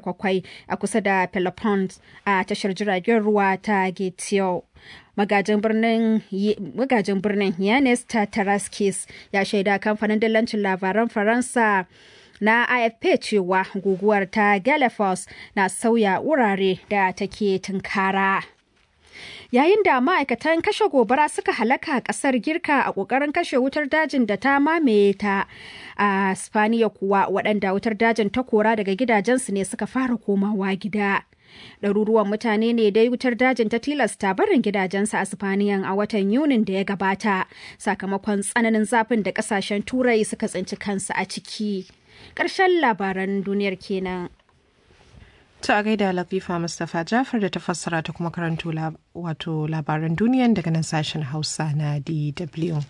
kwakwai a kusa da Pelopons a tashar jiragen ruwa ta Getio. magajin birnin Yanis Tataraskis ya shaida kamfanin dillancin labaran Faransa na AFP cewa guguwar ta Galapagos na sauya wurare da take tunkara. Yayin da ma'aikatan kashe gobara suka halaka kasar Girka a ƙoƙarin kashe wutar dajin da ta mamaye ta a Spaniya kuwa waɗanda wutar dajin ta kora daga gidajensu ne suka fara komawa gida. Ɗaruruwan mutane ne dai wutar dajin ta tilasta barin gidajensu a Spaniyan a watan Yunin da ya gabata sakamakon tsananin zafin da ƙasashen Turai suka tsinci kansu a ciki. Ƙarshen labaran duniyar kenan. Ta gaida Latifa Mustapha Jafar da ta fassara ta kuma karanto wato labaran duniyan daga nan sashen Hausa na DW.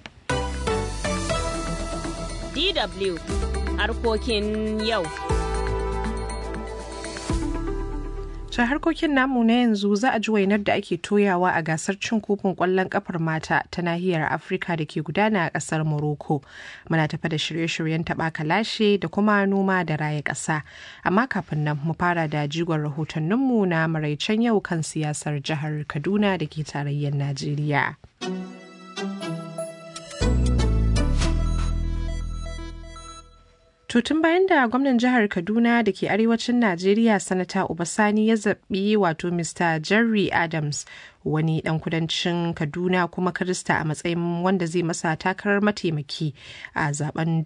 DW harkokin yau. ta harkokin namu na yanzu za a ji wainar da ake toyawa a gasar cin kofin kwallon kafar mata ta nahiyar afirka da ke gudana a kasar morocco muna tafa da shirye-shiryen taɓa kalashe da kuma noma da raya ƙasa amma kafin nan mu fara da jigon rahotanninmu na maraicen yau kan siyasar jihar kaduna da ke tarayyar najeriya tun bayan da gwamnan jihar Kaduna da ke arewacin Najeriya sanata Obasani ya zaɓi wato Mr. Jerry Adams wani dan kudancin Kaduna kuma Kirista a matsayin wanda zai masa takarar mataimaki a zaben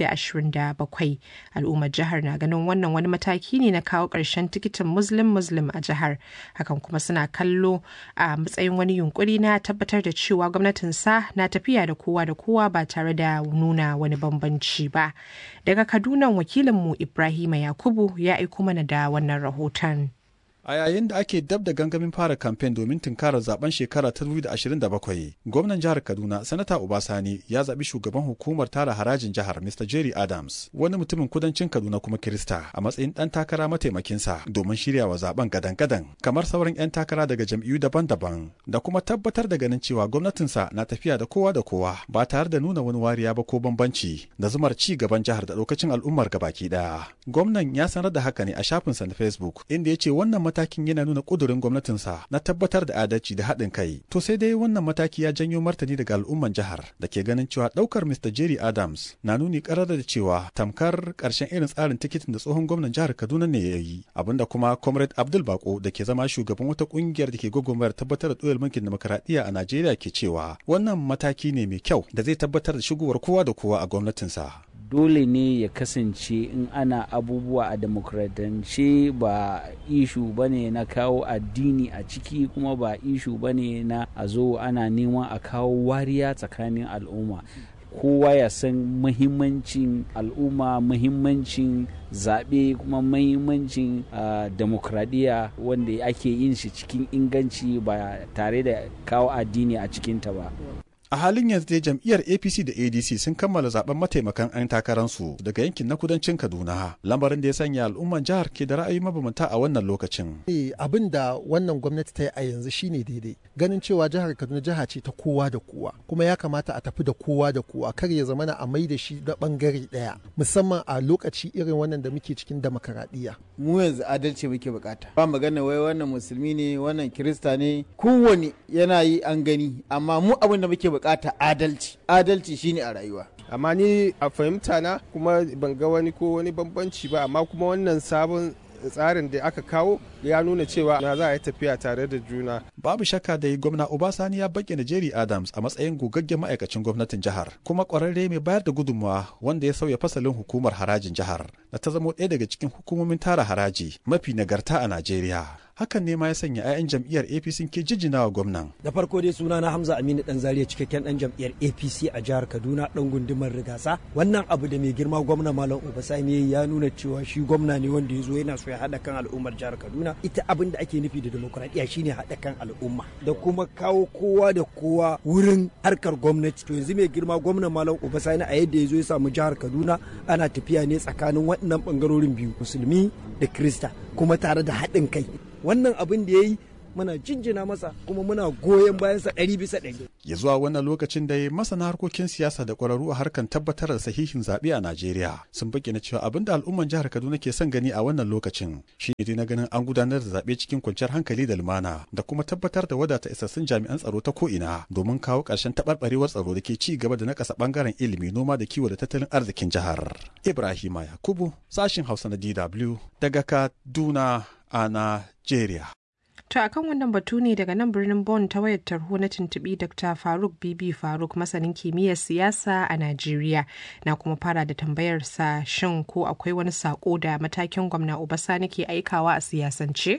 2027. Al'ummar jihar na ganin wannan wani mataki ne na kawo ƙarshen tikitin Muslim Muslim a jihar. Hakan kuma suna kallo a matsayin wani yunkuri na tabbatar da cewa gwamnatinsa na tafiya da kowa da kowa ba tare da nuna wani bambanci ba. Daga Kaduna wakilinmu Ibrahima Yakubu ya aiko mana da wannan rahoton. A yayin da ake dab da gangamin fara kamfen domin tunkarar zaben shekara ta 2027, gwamnan jihar Kaduna, Sanata Obasani ya zaɓi shugaban hukumar tara harajin jihar Mr. Jerry Adams, wani mutumin kudancin Kaduna kuma Kirista, a matsayin ɗan takara mataimakinsa domin shirya wa zaben gadan-gadan, kamar sauran 'yan takara daga jam'iyyu daban-daban, da kuma tabbatar da ganin cewa gwamnatinsa na tafiya da kowa da kowa ba tare da nuna wani wariya ba ko bambanci da zumar ci gaban jihar da lokacin al'ummar gabaki ɗaya. Gwamnan ya sanar da haka ne a shafinsa na Facebook, inda ya ce wannan matakin yana nuna ƙudurin gwamnatinsa na tabbatar da adalci da haɗin kai. To sai dai wannan mataki ya janyo martani daga al'umman jihar da ke ganin cewa ɗaukar Mr. Jerry Adams na nuni ƙarar da cewa tamkar ƙarshen irin tsarin tikitin da tsohon gwamnan jihar Kaduna ne ya yi. Abinda kuma Comrade Abdul Bako da ke zama shugaban wata ƙungiyar da ke gwagwarmayar tabbatar da ɗoyar mulkin demokaradiyya a Najeriya ke cewa wannan mataki ne mai kyau da zai tabbatar da shigowar kowa da kowa a gwamnatinsa. dole ne ya kasance in ana abubuwa a demokradance ba ishu ba ne na kawo addini a ciki kuma ba ishu ba ne na a zo ana neman a kawo wariya tsakanin al'umma kowa ya san muhimmancin al'umma muhimmancin zaɓe kuma muhimmancin uh, demokradiyya wanda ake yin shi cikin inganci ba tare da kawo addini a cikinta ba a halin yanzu dai jam'iyyar apc da adc sun kammala zaben mataimakan 'yan takararsu daga yankin na kudancin kaduna lamarin da ya sanya al'umman jihar ke da ra'ayi mabambanta a wannan lokacin abin da wannan gwamnati ta yi a yanzu shine daidai ganin cewa jihar kaduna jiha ce ta kowa da kowa kuma ya kamata a tafi da kowa da kowa kar ya zamana a mai da shi da bangare daya musamman a lokaci irin wannan da muke cikin demokaradiyya mu yanzu adalci muke bukata ba magana wai wannan musulmi ne wannan kirista ne kowane yana yi an gani amma mu abin da muke bukata adalci adalci shine a rayuwa amma ni a fahimta na kuma ban ga wani ko wani bambanci ba amma kuma wannan sabon tsarin da aka kawo ya nuna cewa na za a yi tafiya tare da juna. Babu shakka da gwamna Obasani ya bayyana Jerry Adams a matsayin gogaggen ma'aikacin gwamnatin jihar, kuma ƙwararre mai bayar da gudunmawa wanda ya sauya fasalin hukumar harajin jihar, da ta zamo ɗaya daga cikin hukumomin tara haraji mafi nagarta a Najeriya. hakan ne ma ya sanya 'ya'yan jam'iyyar apc ke jijjina wa gwamnan da farko dai suna na hamza aminu dan zariya cikakken dan jam'iyyar apc a jihar kaduna dan gundumar rigasa wannan abu da mai girma gwamna malam obasani ya nuna cewa shi gwamna ne wanda ya zo yana so ya haɗa kan al'ummar jihar kaduna ita abin da ake nufi da demokuraɗiyya shine haɗa kan al'umma da kuma kawo kowa da kowa wurin harkar gwamnati to yanzu mai girma gwamna malam obasani a yadda ya zo ya samu jihar kaduna ana tafiya ne tsakanin waɗannan ɓangarorin biyu musulmi da krista kuma tare da haɗin kai wannan abin da ya yi muna jinjina masa kuma muna goyon bayansa ɗari bisa ɗari. ya zuwa wannan lokacin da masana harkokin siyasa da ƙwararru a harkar tabbatar da sahihin zaɓe a Najeriya sun bayyana cewa abin da al'umman jihar Kaduna ke son gani a wannan lokacin shi ne na ganin an gudanar da zaɓe cikin kwanciyar hankali da lumana da kuma tabbatar da wadata isassun jami'an tsaro ta ko'ina domin kawo ƙarshen taɓarɓarewar tsaro da ke ci gaba da nakasa ɓangaren ilimi noma da kiwo da tattalin arzikin jihar. Ibrahima Yakubu sashin Hausa na DW daga Kaduna a Najeriya. To a kan wannan batu ne daga nan birnin Bonn ta wayar tarho na tuntuɓi Dr. Faruk Bibi Faruk masanin kimiyyar siyasa a Najeriya na kuma fara da tambayarsa shin ko akwai wani sako da matakin gwamna Obasani ke aikawa a siyasance?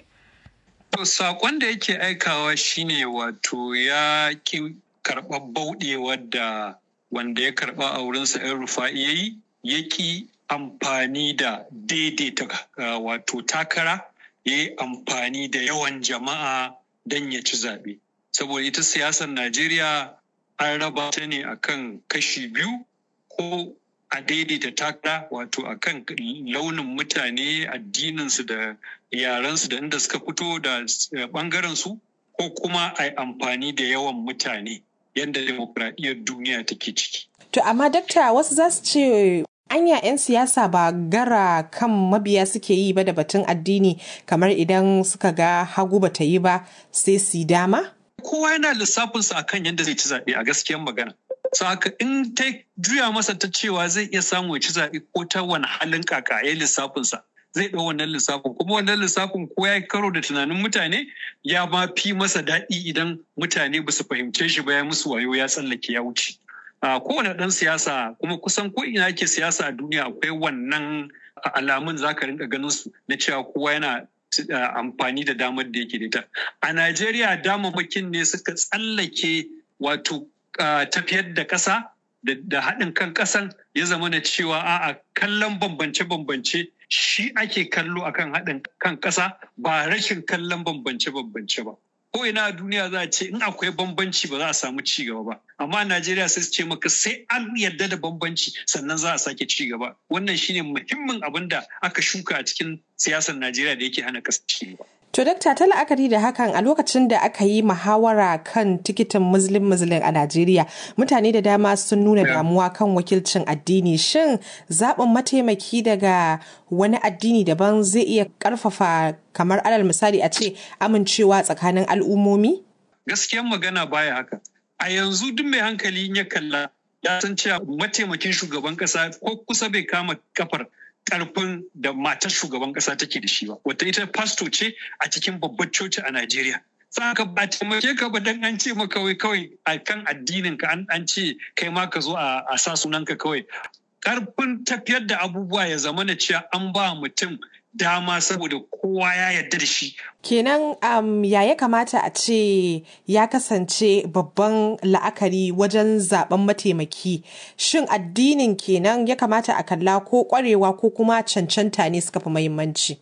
To sakon da yake aikawa shine wato ya ki karɓar bauɗewar da wanda ya karɓa a wurinsa 'yan rufa'i ya yi ya ki amfani da daidaita wato takara ya yi amfani da yawan jama'a don ya ci zaɓe. Saboda ita siyasar Najeriya an raba ta ne akan kashi biyu ko a daidaita takara wato akan launin mutane addininsu da yarensu da inda suka fito da ɓangarensu ko kuma a yi amfani da yawan mutane yadda demokradiyyar duniya take ciki. To amma dakta wasu za su ce anya 'yan siyasa ba gara kan mabiya suke yi ba da batun addini kamar idan suka ga hagu ba ta yi ba sai su dama? Kowa yana lissafinsa akan yadda zai ci zaɓe a gaskiyar magana. haka in ta juya masa ta cewa zai iya samu ya ci zaɓe ko ta wani halin kaka ya lissafinsa zai ɗau wannan lissafin kuma wannan lissafin ko ya karo da tunanin mutane ya ma fi masa daɗi idan mutane ba su fahimce shi ba ya musu wayo ya tsallake ya wuce. kowane ɗan siyasa kuma kusan ko ina ake siyasa a duniya akwai wannan alamun za ka rinka ganin su na cewa kowa yana amfani da damar da yake da ita. A Najeriya damammakin ne suka tsallake wato tafiyar da ƙasa da haɗin kan ƙasan ya zama na cewa a'a kallon bambance-bambance shi ake kallo akan haɗin kan ƙasa ba rashin kallon bambance-bambance ba. ko ina a duniya za a ce in akwai bambanci ba za a samu ci gaba ba amma a Najeriya sai su ce maka sai an yarda da bambanci sannan za a sake ci gaba wannan shine muhimmin abin da aka shuka a cikin siyasar Najeriya da yake hana ƙasa ci gaba To dakta ta la'akari da hakan a lokacin da aka yi muhawara kan tikitin muslim muslim a Najeriya mutane da dama sun nuna damuwa kan wakilcin addini shin zaɓin mataimaki daga wani addini daban zai iya ƙarfafa kamar alal misali a ce amincewa tsakanin al'ummomi? Gaskiyan magana baya haka. A yanzu duk mai hankali ya kalla ya san cewa mataimakin shugaban ƙasa ko kusa bai kama kafar karfin da matar shugaban kasa take da shi ba wata ita pasto ce a cikin babbar coci a Najeriya saka ba taimake ka ba dan an ce maka kawai kawai a kan addinin ka an ce kai ma ka zo a sa sunan ka kawai karfin tafiyar da abubuwa ya zama na cewa an ba mutum dama saboda kowa ya yarda da shi. Kenan um, ya ya kamata a ce ya kasance babban la'akari wajen zaben mataimaki. Shin addinin kenan ya kamata a kalla ko kwarewa ko kuma cancanta ne suka fi muhimmanci?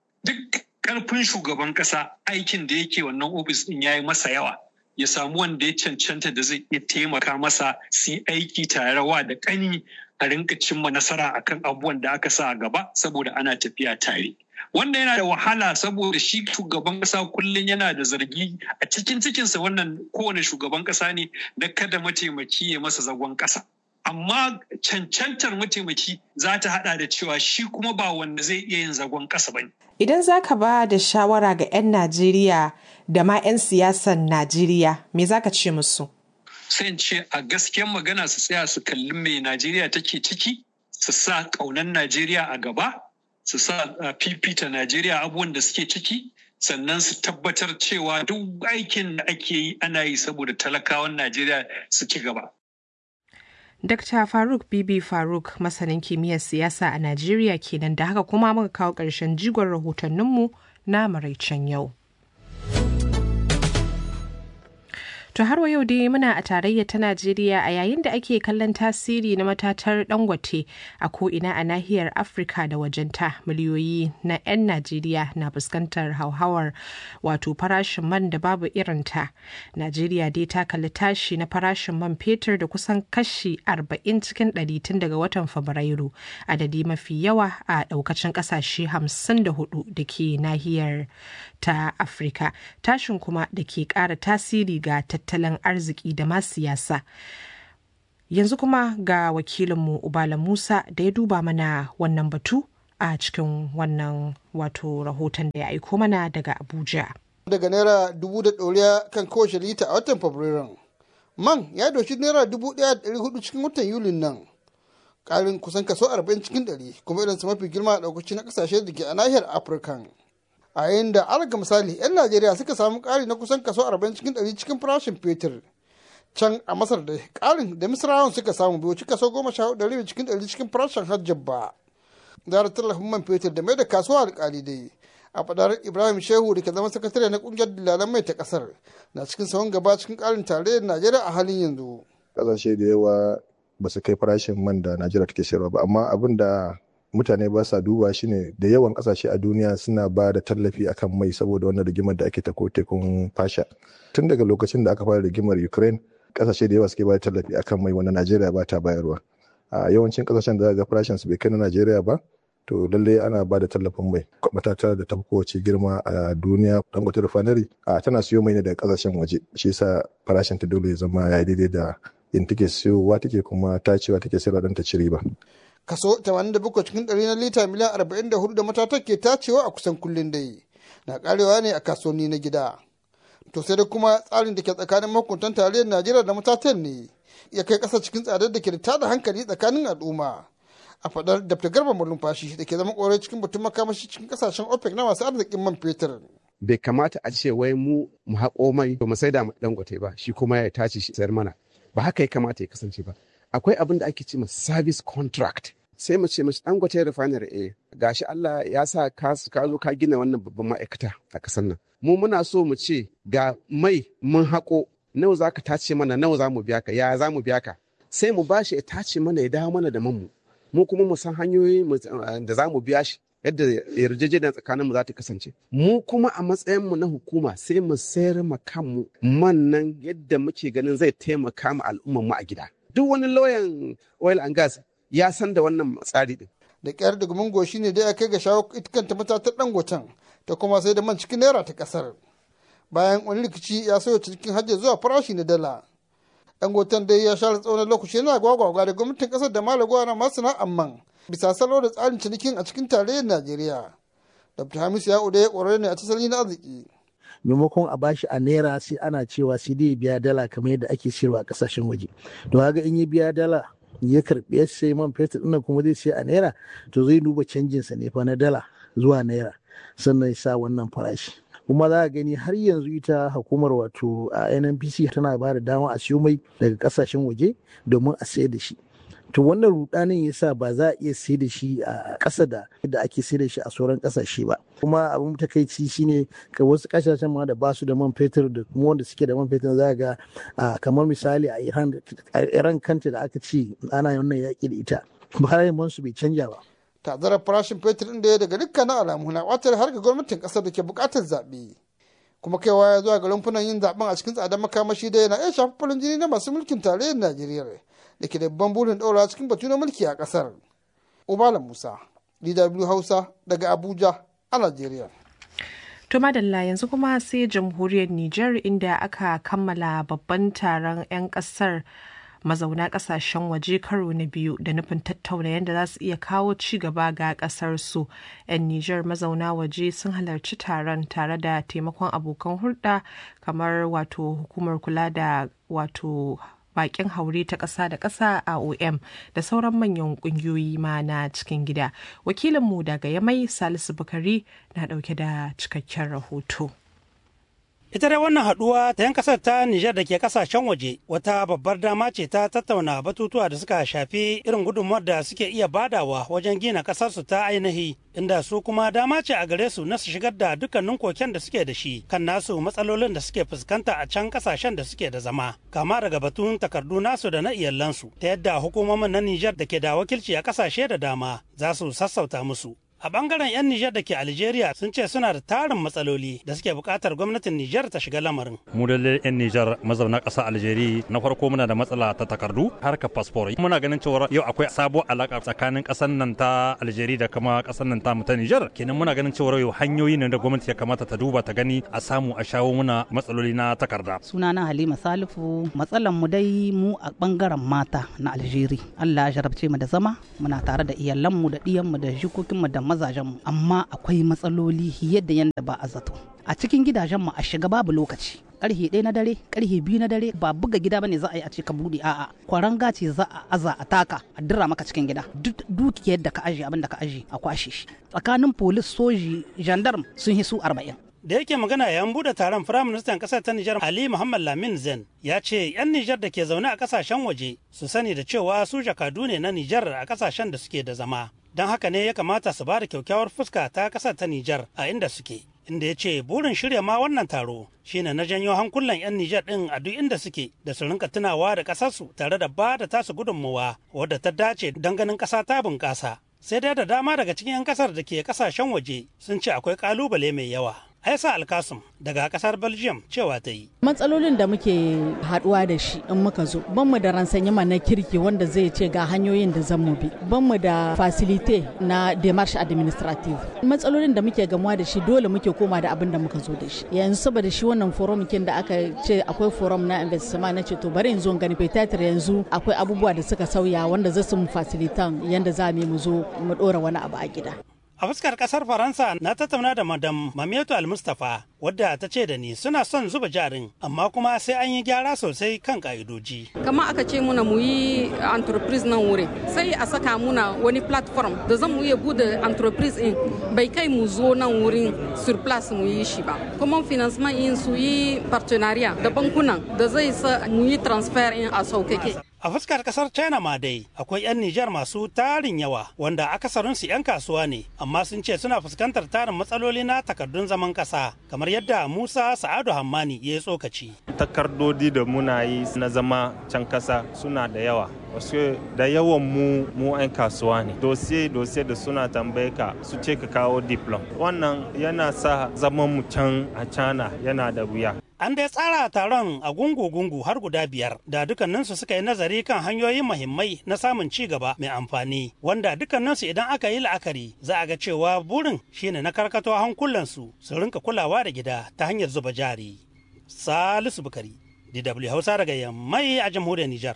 Duk karfin shugaban kasa aikin da yake wannan ofis din ya yi masa yawa. Ya samu wanda ya cancanta da zai iya taimaka masa su yi aiki tare wa da kani a rinka cimma nasara akan abubuwan da aka sa a gaba saboda ana tafiya tare. Wanda yana da wahala saboda shi shugaban kasa kullum yana da zargi a cikin cikinsa wannan kowane shugaban kasa ne da kada mataimaki ya masa zagon kasa. Amma cancantar mataimaki za ta hada da cewa shi kuma ba wanda zai iya yin zagon kasa ba Idan za ka ba da shawara ga 'yan Najeriya da ma 'yan siyasan Najeriya, me za ka ce musu? sai ce a gaskiyar magana su tsaya su kalli mai Najeriya take ciki, su sa ƙaunar Najeriya a gaba, su sa fifita Najeriya abubuwan da suke ciki, sannan su tabbatar cewa duk aikin da ake yi ana yi saboda talakawan Najeriya su ci gaba. Dr. Faruk Bibi Faruk masanin kimiyyar siyasa a Najeriya kenan da haka kuma muka kawo ƙarshen jigon rahotanninmu na maraicen yau. To har wa yau dai muna a tarayyar ta Najeriya a yayin da ake kallon tasiri na matatar dangote a ko'ina a nahiyar Afirka da wajenta miliyoyi na 'yan Najeriya na fuskantar hauhawar wato farashin man da babu irinta. Najeriya dai ta kalli tashi na farashin man fetur da kusan kashi 40 cikin 100 tun daga watan Fabrairu adadi mafi yawa a daukacin kasashe 54 da ke nahiyar ta Afirka. Tashin kuma da ke ƙara tasiri ga tattalin arziki da ma siyasa. Yanzu kuma ga wakilinmu Ubala Musa da ya duba mana wannan batu a cikin wannan wato rahoton da ya aiko mana daga Abuja. Daga naira dubu da ɗoriya kan kowace lita a watan Fabrairun. Man ya doshi naira dubu ɗaya da ɗari hudu cikin watan Yulin nan. Ƙarin kusan kaso arba'in cikin ɗari kuma irinsa mafi girma a ɗaukaci na ƙasashe da ke a nahiyar Afirka. a yayin da alga misali 'yan najeriya suka samu ƙari na kusan kaso 40 cikin 100 cikin farashin fetur can a masar da ƙarin da misrawan suka samu bai wuce kaso 14 cikin 100 cikin farashin hajjab ba zara tallafin man fetur da mai da kasuwa alƙali dai a fadar ibrahim shehu da ke zama sakatare na ƙungiyar dillalan mai ta ƙasar na cikin sahun gaba cikin ƙarin tarayyar najeriya a halin yanzu ƙasashe da yawa ba su kai farashin man da najeriya take sayarwa ba amma abin da mutane ba sa duba shine da yawan kasashe a duniya suna ba da tallafi akan mai saboda wannan rigimar da ake ta ko tekun fasha tun daga lokacin da aka fara rigimar ukraine kasashe da yawa suke ba da tallafi akan mai wanda najeriya ba ta bayarwa a yawancin kasashen da ga farashin su bai kai na najeriya ba to lallai ana ba da tallafin mai matata da ta kowace girma a duniya dangote refinery a tana siyo mai ne daga kasashen waje shi yasa farashin ta dole ya zama ya daidai da in take siyowa take kuma tacewa take sayarwa don ta ci riba kaso 87 cikin ɗari na lita miliyan 44 da matatar ke tacewa a kusan kullum dai na karewa ne a kasuwanni na gida to sai da kuma tsarin da ke tsakanin mahukuntan tarayyar najeriya da matatan ne ya kai ƙasa cikin tsadar da ke da tada hankali tsakanin al'umma a fadar dr garba malumfashi da ke zama ƙorai cikin batun makamashi cikin ƙasashen opec na masu arzikin man fetur bai kamata a ce wai mu mu haƙo mai to mu saida mu dangote ba shi kuma ya tace shi sayar mana ba haka ya kamata ya kasance ba akwai abin da ake ce ma service contract sai mu ce mashi dangote refinery eh gashi Allah ya sa ka zo ka gina wannan babban ma'aikata a kasar nan mu muna so mu ce ga mai mun haƙo nawa za ka tace mana nawa za mu biya ka ya za mu biya ka sai mu bashi ya tace mana ya dawo mana da manmu mu kuma mu san hanyoyi da za mu biya shi yadda yarjejeniya tsakanin mu za ta kasance mu kuma a matsayin mu na hukuma sai mu sayar ma kanmu man nan yadda muke ganin zai taimaka ma al'ummar mu a gida duk wani lauyan oil and gas ya san da wannan tsari din. Da kyar da gumin goshi ne dai ya kai ga shawo ita kanta matatar dangoten ta kuma sai da man cikin naira ta kasar. Bayan wani rikici ya sauya cikin hajji zuwa farashi na dala. Dangoten dai ya share tsawon lokaci yana gwagwagwa da gwamnatin kasar da malagwa na masana'an man bisa salo da tsarin cinikin a cikin tarayyar Najeriya. Dr. Hamisu ya ya ƙwararre ne a tasali na arziki. maimakon a bashi a naira sai ana cewa sai dai biya dala kamar yadda ake siyarwa a kasashen waje to haka in ya biya dala ya karbi ya sai man fetur ɗin kuma zai sai a naira to zai duba canjin sa ne fa na dala zuwa naira sannan ya sa wannan farashi kuma za a gani har yanzu ita hukumar wato a nnpc tana ba da dama a siyo mai daga kasashen waje domin a sayar da shi to wannan rudanin ya sa ba za a iya sai da shi a ƙasa da yadda ake sai da shi a sauran ƙasashe ba kuma abin takaici shine ka wasu ƙasashen ma da basu da man fetur da kuma wanda suke da man fetur za ga kamar misali a iran iran kanta da aka ce ana wannan yaƙi da ita bayan man su bai canja ba tazarar farashin fetur ɗin da ya daga dukkanin alamu na watar har ga gwamnatin ƙasar da ke buƙatar zaɓe kuma kaiwa ya zuwa ga rumfunan yin zaɓen a cikin tsadar makamashi da yana iya shafi farin jini na masu mulkin tarayyar najeriya da ke da babban burin ɗaura cikin batu na mulki a ƙasar. Ubala Musa, DW Hausa daga Abuja a Najeriya. To madalla yanzu kuma sai jamhuriyar Nijar inda aka kammala babban taron 'yan ƙasar mazauna ƙasashen waje karo na biyu da nufin tattauna yadda za su iya kawo ci gaba ga ƙasar su. 'Yan Nijar mazauna waje sun halarci taron tare da taimakon abokan hulɗa kamar wato hukumar kula da wato bakin haure ta ƙasa da ƙasa a OM da sauran manyan ƙungiyoyi ma na cikin gida. Wakilinmu daga Yamai Salisu Bukari na ɗauke da cikakken rahoto. Ita dai wannan haɗuwa ta yan kasar ta Nijar da ke kasashen waje wata babbar dama ce ta tattauna batutuwa da suka shafi irin gudunmuwar da suke iya badawa wajen gina ƙasarsu ta ainihi inda su kuma dama ce a gare su na su shigar da dukkanin koken da suke da shi kan nasu matsalolin da suke fuskanta a can kasashen da suke da zama kama daga batun takardu nasu da na iyalansu ta yadda hukumomin na Nijar da ke da wakilci a kasashe da dama za su sassauta musu. A bangaren 'yan Nijar da ke Algeria sun ce suna da tarin matsaloli da suke buƙatar gwamnatin Nijar ta shiga lamarin. Mu da 'yan Nijar mazauna ƙasa Algeria na farko muna da matsala ta takardu harkar fasfor. Muna ganin cewa yau akwai sabo alaƙa tsakanin ƙasar nan ta Algeria da kuma ƙasar nan ta mu ta Nijar. Kenan muna ganin cewa yau hanyoyi ne da gwamnati ya kamata ta duba ta gani a samu a shawo muna matsaloli na takarda. Sunana Halima Salifu matsalan mu dai mu a bangaren mata na Algeria. Allah ya jarabce mu da zama muna tare da iyalanmu da ɗiyanmu da jikokinmu da mazajenmu amma akwai matsaloli yadda yadda ba a zato a cikin gidajenmu a shiga babu lokaci karhe ɗaya na dare karhe biyu na dare ba buga gida bane za a yi a ce ka buɗe a'a kwaranga ce za a aza a taka a dira maka cikin gida duk dukiyar da ka aje abin da ka aje a kwashe shi tsakanin polis soji gendarme sun hisu arba'in da yake magana yayin bude taron firaministan kasar ta Nijar Ali Muhammad Lamin Zen ya ce 'yan Nijar da ke zaune a kasashen waje su sani da cewa su jakadu ne na Nijar a kasashen da suke da zama don haka ne ya kamata su ba da kyakkyawar fuska ta kasar ta Nijar a inda suke inda ya ce burin shirya ma wannan taro shine na janyo hankulan 'yan Nijar ɗin a duk inda suke da su rinka tunawa da ƙasarsu tare da ba da tasu gudunmawa wadda ta dace don ganin ƙasa ta bunƙasa sai dai da dama daga cikin 'yan ƙasar da ke ƙasashen waje sun ce akwai ƙalubale mai yawa Aisa Alkasum daga kasar Belgium cewa ta yi. Matsalolin da muke haduwa da shi in muka zo, ban mu da ransanyama na kirki wanda zai ce ga hanyoyin da zan mu bi, ban mu da facilite na demarche administrative. Matsalolin da muke gamuwa da shi dole muke koma da abin da muka zo da shi. Yanzu saboda shi wannan forum kin da aka ce akwai forum na investment na ce to bari in zo gani petatir yanzu akwai abubuwa da suka sauya wanda za su mu facilitan yanda za mu zo mu dora wani abu a gida. A fuskar kasar Faransa na tattauna da Madam Mamietu Al-Mustapha wadda ta ce da ni suna son zuba jarin amma kuma sai an yi gyara sosai kan ka'idoji. Kama aka ce muna mu yi entreprise nan wuri sai a saka muna wani platform da zan mu iya bude entreprise in bai kai mu zo nan wurin sur place mu yi shi ba. Kuma financement in su yi partenariat da bankunan da zai sa mu yi transfer in a saukake. A fuskar kasar China ma dai akwai 'yan Nijar masu tarin yawa wanda akasarinsu 'yan kasuwa ne amma sun ce suna fuskantar tarin matsaloli na takardun zaman kasa kamar yadda Musa Sa'adu Hammani ya yi tsokaci. Takardodi da muna yi na zama can kasa suna da yawa. Wasu da yawan mu mu 'yan kasuwa ne. Dosiye dosiye da suna tambaye ka su ce ka kawo diplom. Wannan yana sa zaman mu can a China yana da wuya. An dai tsara taron a gungu-gungu har guda biyar da dukkaninsu suka yi nazari kan hanyoyin mahimmai na samun ci gaba mai amfani wanda dukkaninsu idan aka yi la'akari za a ga cewa burin shine na karkato hankulansu su rinka kulawa da gida ta hanyar zuba jari. Salisu Bukari, DW Hausa daga Yammai a jamhuriyar Nijar.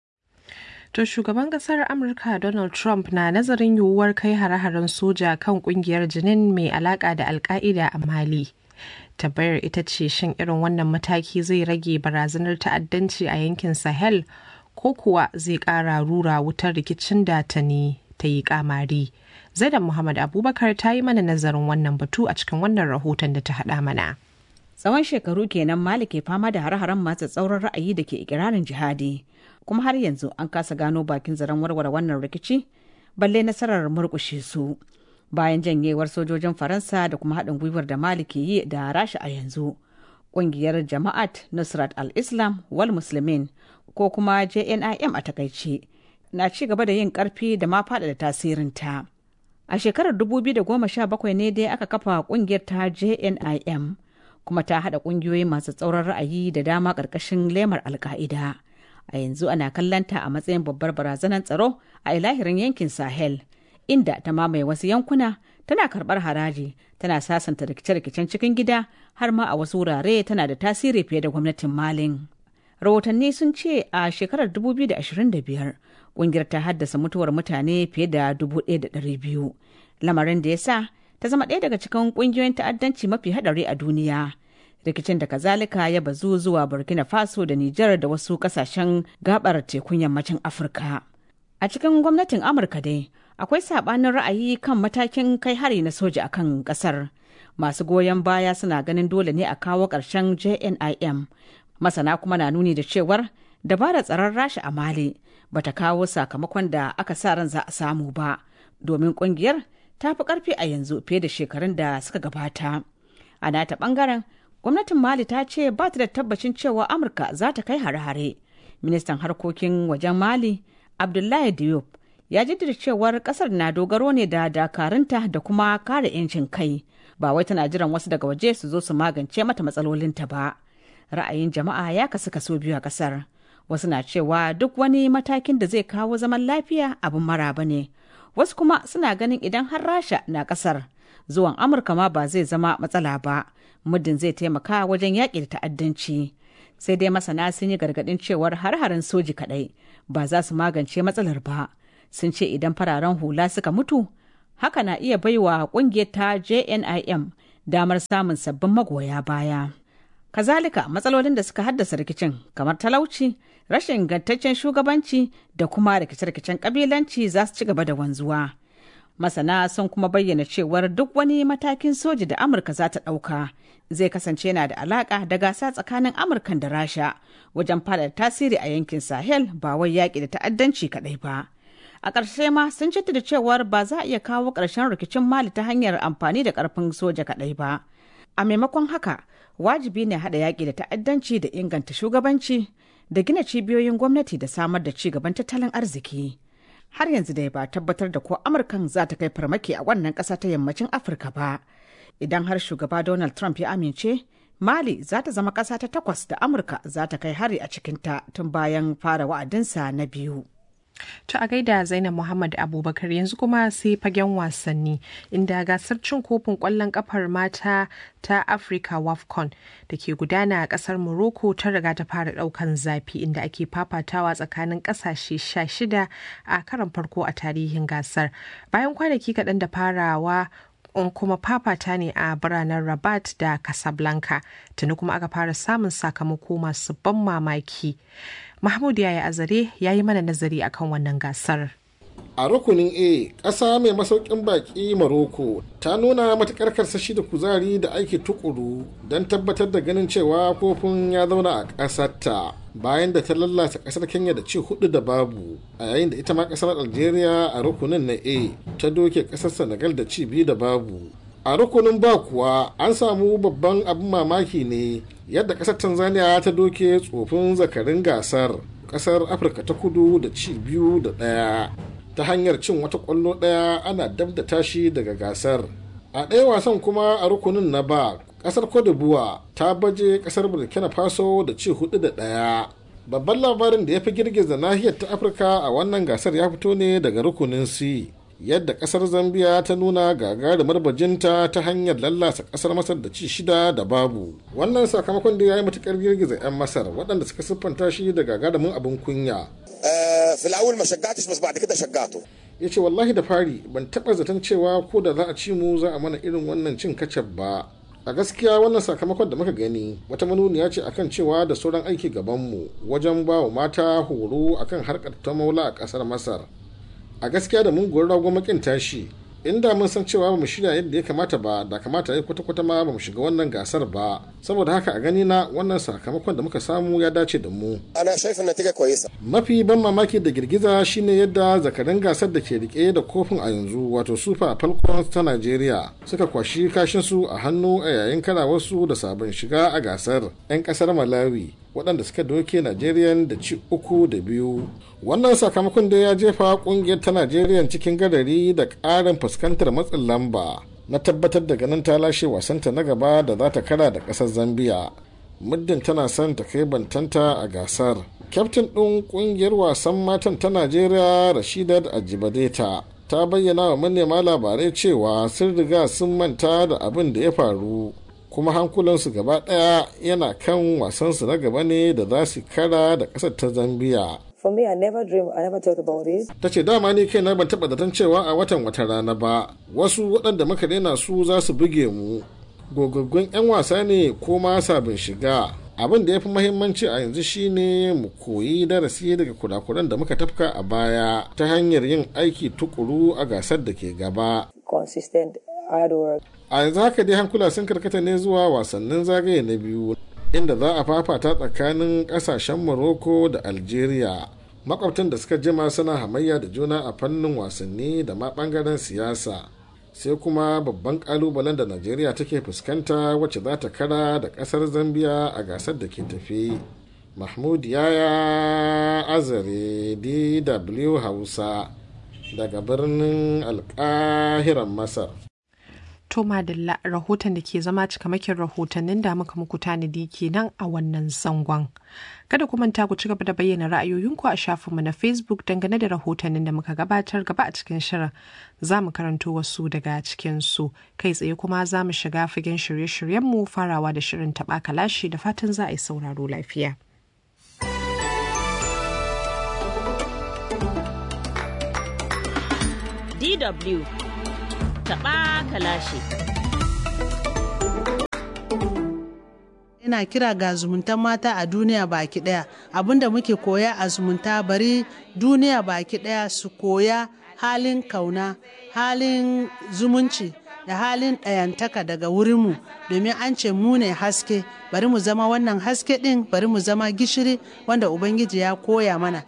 To shugaban kasar Amurka Donald Trump na nazarin yiwuwar kai hare-haren soja kan kungiyar jinin mai alaka da alka'ida a Mali. Tabbayar ita ce shin irin wannan mataki zai rage barazanar ta'addanci a yankin Sahel ko kuwa zai ƙara rura wutar rikicin da ta ne ta yi kamari. Zaidan Muhammad Abubakar ta yi mana nazarin wannan batu a cikin wannan rahoton da ta haɗa mana. Tsawon shekaru kenan Mali ke fama da hare-haren masu tsauran ra'ayi da ke ikirarin jihadi. kuma har yanzu an kasa gano bakin zaren warware wannan rikici balle nasarar murkushe su bayan janyewar sojojin faransa da kuma haɗin gwiwar da mali ke yi da rasha a yanzu ƙungiyar jama'at nusrat al-islam wal muslimin ko kuma jnim a takaice na ci gaba da yin ƙarfi da ma faɗaɗa tasirinta a shekarar 2017 ne dai aka kafa ƙungiyar ta jnim kuma ta haɗa ƙungiyoyi masu tsauran ra'ayi da dama ƙarƙashin lemar alka'ida a yanzu ana kallanta a matsayin babbar barazanar tsaro a ilahirin yankin sahel inda ta mamaye wasu yankuna tana karbar haraji tana sasanta rikice-rikicen cikin gida har ma a wasu wurare tana da tasiri fiye da gwamnatin malin rahotanni sun ce a shekarar 2025 kungiyar ta haddasa mutuwar mutane fiye da 1,200 lamarin da ya sa ta zama ɗaya daga cikin ƙungiyoyin ta'addanci mafi haɗari a duniya rikicin da kazalika ya bazu zuwa burkina faso da nijar da wasu kasashen gabar tekun yammacin afirka a cikin gwamnatin amurka dai akwai sabanin ra'ayi kan matakin kai hari na soja a kan kasar masu goyon baya suna ganin dole ne a kawo ƙarshen jnim masana kuma na nuni da cewar dabarar tsaron rasha a mali bata kawo sakamakon da aka sa ran za a samu ba domin kungiyar ta fi karfi a yanzu fiye da shekarun da suka gabata a nata bangaren gwamnatin mali ta ce ba ta da tabbacin cewa amurka za ta kai hare-hare ministan harkokin wajen mali abdullahi diop ya jaddada cewar kasar na dogaro ne da dakarunta da kuma kare 'yancin kai ba wai tana jiran wasu daga waje su zo su magance mata matsalolinta ba ra'ayin jama'a ya kasu kaso biyu a kasar wasu na cewa duk wani matakin da zai kawo zaman lafiya abin maraba ne wasu kuma suna ganin idan har rasha na kasar zuwan amurka ma ba zai zama matsala ba muddin zai taimaka wajen yaƙi da ta'addanci sai dai masana sun yi gargaɗin cewar har-harin soji kaɗai ba za su magance matsalar ba sun ce idan fararen hula suka mutu haka na iya baiwa ƙungiyar ta jnim damar samun sabbin magoya baya kazalika matsalolin da suka haddasa rikicin kamar talauci rashin ingantaccen shugabanci da kuma rikice-rikicen kabilanci za su ci gaba da wanzuwa masana sun kuma bayyana cewar duk wani matakin soji da amurka za ta ɗauka zai kasance na da alaƙa da gasa tsakanin amurkan da rasha wajen fada tasiri a yankin sahel ba wai yaƙi da ta'addanci kaɗai ba a ƙarshe ma sun da cewar ba za a iya kawo ƙarshen rikicin mali ta hanyar amfani da ƙarfin soja kaɗai ba a maimakon haka wajibi ne haɗa yaƙi da ta'addanci da inganta shugabanci da gina cibiyoyin gwamnati da samar da ci gaban tattalin arziki har yanzu dai ba tabbatar da ko amurkan za ta kai farmaki a wannan ƙasa ta yammacin afirka ba idan har shugaba donald trump ya amince mali za ta zama ƙasa ta takwas da amurka za ta kai hari a cikinta tun bayan fara wa'adinsa na biyu To a gaida Zainab Muhammad Abubakar yanzu kuma sai fagen wasanni inda gasar cin kofin kwallon kafar mata ta Africa WAFCON da ke gudana a kasar Morocco ta riga ta fara daukan zafi inda ake fafatawa tsakanin kasashe 16 a karan farko a tarihin gasar. Bayan kwanaki kaɗan da farawa on kuma fafata ne a biranen Rabat da Casablanca tuni kuma aka fara samun sakamako masu ban mamaki. Mahmud Yaya Azare ya yi mana nazari akan wannan gasar. A rukunin A, ƙasa mai masaukin baƙi Maroko ta nuna matuƙar karsashi da kuzari da aiki tukuru don tabbatar da ganin cewa kofin ya zauna a ƙasarta bayan da ta lallata ƙasar Kenya da ci hudu da babu a yayin da ita ma ƙasar Algeria a rukunin na A ta doke ƙasar Senegal da ci biyu da babu. A rukunin ba kuwa an samu babban abin mamaki ne yadda ƙasar Tanzania ta doke tsofin zakarin gasar ƙasar Afirka ta kudu da ci biyu da ɗaya. ta hanyar cin wata kwallo ɗaya ana dab da tashi daga gasar a ɗaya wasan kuma a rukunin na ba ƙasar d'Ivoire ta baje ƙasar burkina faso da ci hudu da ɗaya babban labarin da ya fi girgiza nahiyar ta afirka a wannan gasar ya fito ne daga rukunin c yadda ƙasar zambia ta nuna gagarumar bajinta ta hanyar lallasa ƙasar masar da ci shida da babu wannan sakamakon da ya yi matuƙar girgiza 'yan masar waɗanda suka siffanta shi da gagarumin abin kunya في الاول ما شجعتش بس بعد كده شجعته ya ce wallahi da fari ban taɓa zaton cewa ko da za a ci mu za a mana irin wannan cin kacab ba a gaskiya wannan sakamakon da muka gani wata manuniya ce akan cewa da sauran aiki gabanmu wajen ba wa mata horo akan harkar ta maula a ƙasar masar a gaskiya da mun gori rago makin tashi inda mun san cewa ba mu shirya yadda ya kamata ba da kamata ya kwata-kwata ma ba mu shiga wannan gasar ba saboda haka a gani na wannan sakamakon da muka samu ya dace da mu انا شايف النتيجه كويسه mafi ban mamaki da girgiza shine yadda zakarin gasar da ke rike da kofin a yanzu wato super falcons ta nigeria suka kwashi kashin su a hannu a yayin karawarsu da sabon shiga a gasar 'yan kasar malawi waɗanda suka doke nigerian da ci uku da biyu wannan sakamakon da ya jefa kungiyar ta nigerian cikin gadari da ƙarin fuskantar matsin lamba na tabbatar da ganin ta lashe wasanta na gaba da za ta kara da ƙasar zambia muddin tana son ta kai bantanta a gasar kyaftin ɗin ƙungiyar wasan matan ta najeriya rashidat ajibadeta ta bayyana wa manema labarai cewa sun riga sun manta da abin da ya faru kuma hankulansu gaba ɗaya yana kan wasansu na gaba ne da za su kara da ƙasar ta zambiya For me, I never dream, I never thought about it. ta ce dama ni kaina ban taɓa zaton cewa a watan wata rana ba wasu waɗanda muka daina su za su buge mu gogaggun 'yan wasa ne ko ma sabin shiga abin da ya fi mahimmanci a yanzu shine mu koyi darasi daga kurakuran da muka tafka a baya ta hanyar yin aiki tukuru a gasar da ke gaba Consistent I had to work. a yanzu haka dai hankula sun karkata ne zuwa wasannin zagaye na biyu inda za a fafata tsakanin kasashen morocco da algeria makwabtan da suka jima suna hamayya da juna a fannin wasanni da ma bangaren siyasa sai kuma babban kalubalen da najeriya take fuskanta wacce za ta kara da kasar zambia a gasar da ke tafi mahmud yaya azare dw hausa daga birnin alkahiran masar To Madalla rahoton da ke zama cikamakin rahotannin da muka muku tanadi kenan a wannan zangon. Kada ku manta ku ci gaba da bayyana ra'ayoyinku a shafinmu na Facebook dangane da rahotannin da muka gabatar gaba a cikin shirin. Za mu karanto wasu daga cikinsu. Kai tsaye kuma za mu shiga fagen shirye-shiryenmu farawa da shirin taɓa kalashi da fatan za a yi sauraro lafiya. DW taɓa kalashi. ina kira ga zumuntan mata a duniya baki daya abinda muke koya a zumunta bari duniya baki daya su koya halin kauna halin zumunci da halin ɗayantaka daga wurinmu domin an ce mu ne haske bari mu zama wannan haske ɗin bari mu zama gishiri wanda ubangiji ya koya mana